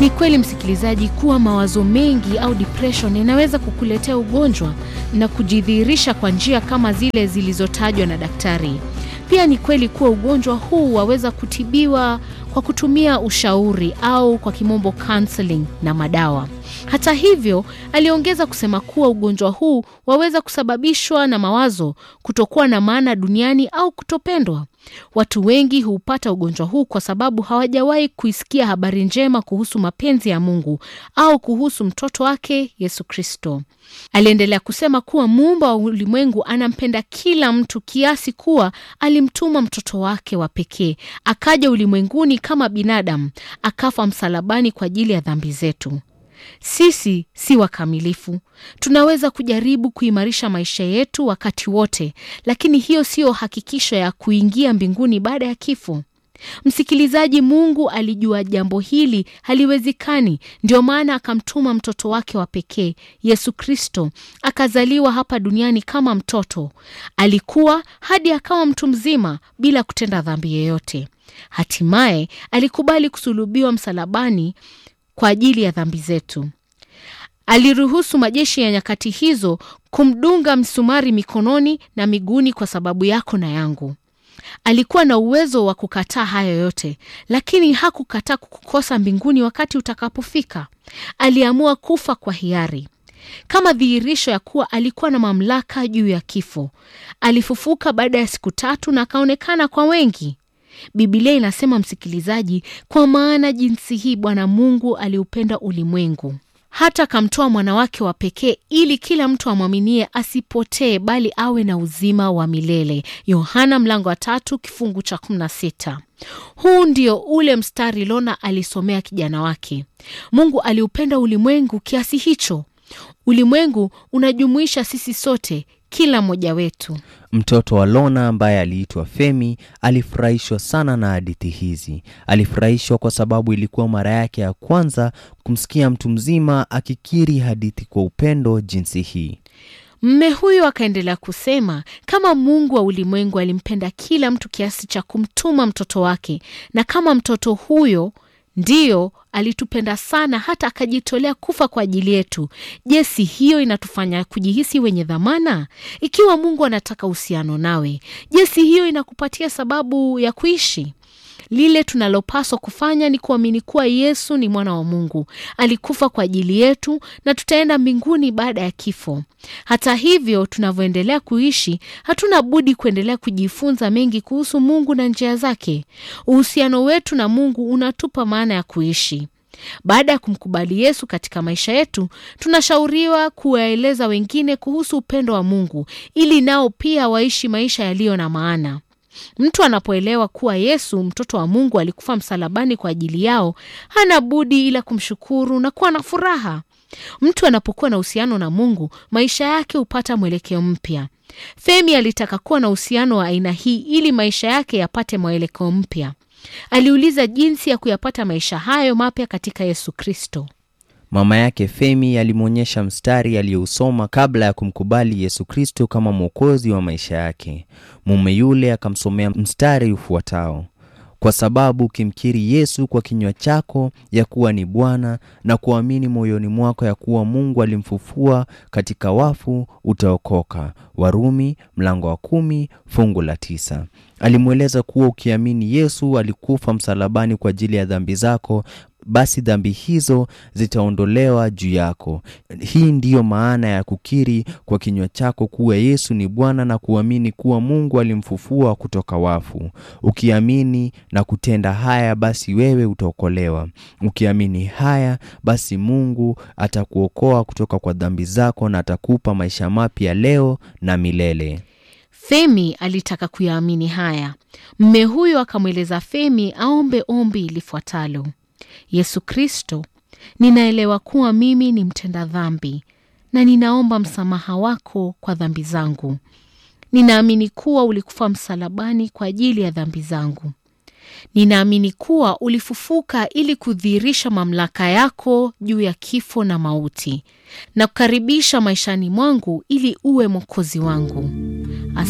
Ni kweli msikilizaji, kuwa mawazo mengi au depression inaweza kukuletea ugonjwa na kujidhihirisha kwa njia kama zile zilizotajwa na daktari. Pia ni kweli kuwa ugonjwa huu waweza kutibiwa kwa kutumia ushauri au kwa kimombo counseling na madawa. Hata hivyo, aliongeza kusema kuwa ugonjwa huu waweza kusababishwa na mawazo, kutokuwa na maana duniani au kutopendwa. Watu wengi hupata ugonjwa huu kwa sababu hawajawahi kuisikia habari njema kuhusu mapenzi ya Mungu au kuhusu mtoto wake Yesu Kristo. Aliendelea kusema kuwa muumba wa ulimwengu anampenda kila mtu kiasi kuwa alimtuma mtoto wake wa pekee akaja ulimwenguni kama binadamu, akafa msalabani kwa ajili ya dhambi zetu. Sisi si wakamilifu. Tunaweza kujaribu kuimarisha maisha yetu wakati wote, lakini hiyo siyo hakikisho ya kuingia mbinguni baada ya kifo. Msikilizaji, Mungu alijua jambo hili haliwezekani, ndio maana akamtuma mtoto wake wa pekee Yesu Kristo, akazaliwa hapa duniani kama mtoto. Alikuwa hadi akawa mtu mzima bila kutenda dhambi yoyote. Hatimaye alikubali kusulubiwa msalabani kwa ajili ya dhambi zetu. Aliruhusu majeshi ya nyakati hizo kumdunga msumari mikononi na miguuni kwa sababu yako na yangu. Alikuwa na uwezo wa kukataa hayo yote, lakini hakukataa kukukosa mbinguni wakati utakapofika. Aliamua kufa kwa hiari kama dhihirisho ya kuwa alikuwa na mamlaka juu ya kifo. Alifufuka baada ya siku tatu na akaonekana kwa wengi. Biblia inasema msikilizaji, kwa maana jinsi hii Bwana Mungu aliupenda ulimwengu hata akamtoa mwana wake wa pekee ili kila mtu amwaminie asipotee bali awe na uzima wa milele. Yohana mlango wa tatu kifungu cha kumi na sita. Huu ndio ule mstari Lona alisomea kijana wake. Mungu aliupenda ulimwengu kiasi hicho. Ulimwengu unajumuisha sisi sote, kila mmoja wetu. Mtoto wa Lona ambaye aliitwa Femi alifurahishwa sana na hadithi hizi. Alifurahishwa kwa sababu ilikuwa mara yake ya kwanza kumsikia mtu mzima akikiri hadithi kwa upendo jinsi hii. Mme huyo akaendelea kusema, kama Mungu wa ulimwengu alimpenda kila mtu kiasi cha kumtuma mtoto wake, na kama mtoto huyo ndiyo alitupenda sana hata akajitolea kufa kwa ajili yetu. Je, si hiyo inatufanya kujihisi wenye dhamana? Ikiwa Mungu anataka uhusiano nawe, je, si hiyo inakupatia sababu ya kuishi? Lile tunalopaswa kufanya ni kuamini kuwa Yesu ni mwana wa Mungu, alikufa kwa ajili yetu na tutaenda mbinguni baada ya kifo. Hata hivyo, tunavyoendelea kuishi, hatuna budi kuendelea kujifunza mengi kuhusu Mungu na njia zake. Uhusiano wetu na Mungu unatupa maana ya kuishi. Baada ya kumkubali Yesu katika maisha yetu, tunashauriwa kuwaeleza wengine kuhusu upendo wa Mungu ili nao pia waishi maisha yaliyo na maana. Mtu anapoelewa kuwa Yesu mtoto wa Mungu alikufa msalabani kwa ajili yao, hana budi ila kumshukuru na kuwa na furaha. Mtu anapokuwa na uhusiano na Mungu, maisha yake hupata mwelekeo mpya. Femi alitaka kuwa na uhusiano wa aina hii ili maisha yake yapate mwelekeo mpya. Aliuliza jinsi ya kuyapata maisha hayo mapya katika Yesu Kristo. Mama yake Femi alimwonyesha mstari aliyousoma kabla ya kumkubali Yesu Kristo kama mwokozi wa maisha yake. Mume yule akamsomea mstari ufuatao: kwa sababu ukimkiri Yesu kwa kinywa chako ya kuwa ni Bwana na kuamini moyoni mwako ya kuwa Mungu alimfufua katika wafu utaokoka. Warumi mlango wa kumi fungu la tisa. Alimweleza kuwa ukiamini Yesu alikufa msalabani kwa ajili ya dhambi zako basi dhambi hizo zitaondolewa juu yako. Hii ndiyo maana ya kukiri kwa kinywa chako kuwa Yesu ni Bwana na kuamini kuwa Mungu alimfufua kutoka wafu. Ukiamini na kutenda haya, basi wewe utaokolewa. Ukiamini haya, basi Mungu atakuokoa kutoka kwa dhambi zako na atakupa maisha mapya leo na milele. Femi alitaka kuyaamini haya. Mme huyo akamweleza Femi aombe ombi lifuatalo: Yesu Kristo, ninaelewa kuwa mimi ni mtenda dhambi na ninaomba msamaha wako kwa dhambi zangu. Ninaamini kuwa ulikufa msalabani kwa ajili ya dhambi zangu. Ninaamini kuwa ulifufuka ili kudhihirisha mamlaka yako juu ya kifo na mauti na kukaribisha maishani mwangu ili uwe mwokozi wangu.